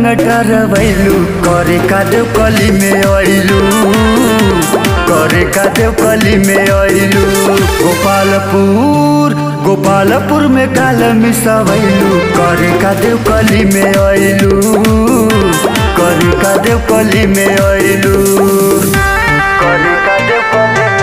डरवैलू करे का देव कली में अइलू करे का देव कली में अइलू गोपालपुर गोपालपुर में काल मिसवैलू करे का देव कली में अइलू करे का देव कली में अइलू करे का देव कली में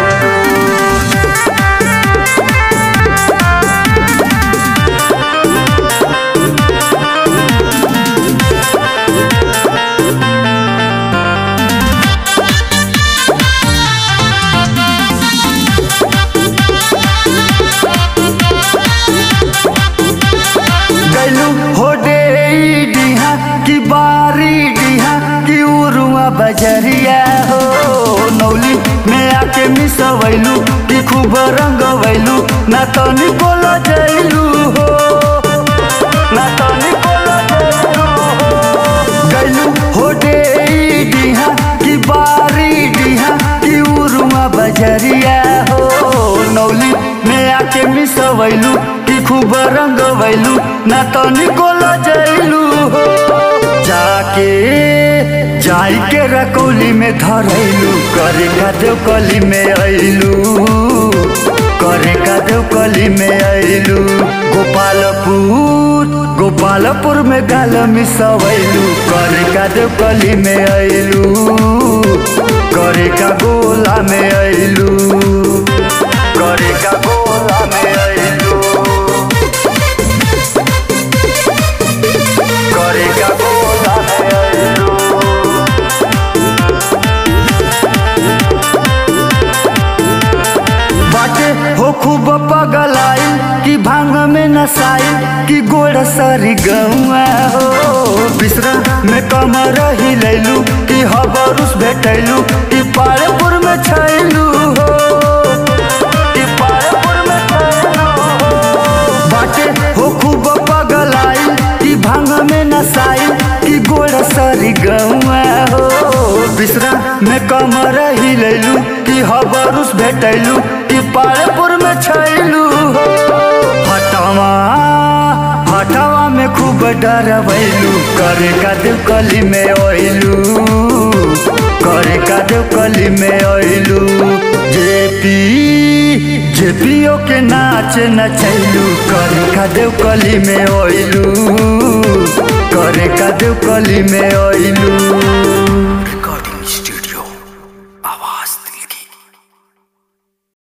गैलू हो डे डिहा की बारी डिहा की उरुआ बजरिया हो नौली में आके मिसवैलू की खूब रंगवैलू ना तो निकोल जैलू हो ना तो निकोल जैलू हो गैलू हो डे डिहा की बारी डिहा की उरुआ बजरिया हो नौली में आके मिसवैलू की खूब रंगवैलू ना तो निकोल जैलू हो जाके जाई के रकौली में धरैलू करे का देव कली में अइलू करे का देव कली में अइलू गोपालपुर गोपालपुर में गाल मिसवैलू करे का देव कली में अइलू करे का गोला में अइलू करे का गोला में अइलू करे का गोला में अइलू बाटे हो खूब पगलाई कि भांग में नसाई कि गोड़ सरी गौआ हो बिसरा में कमर ही लैलू कि हबरुस भेटैलू कि पाड़ेपुर में छैलू हो कि पाड़ेपुर में छैलू हो बाटे हो खूब पगलाई कि भांग में नसाई कि गोड़ सरी गौआ हो बिसरा में कमर ही लैलू कि हबरुस भेटैलू कि पाड़ेपुर में छैलू हो हटावा हटावा में खूब डरवैलू करे का देव कली में ओइलू करे का देव कली में ओइलू जेपी जेपीओ के नाच नचैलू करे का देव कली में ओइलू करे का देव कली में ओइलू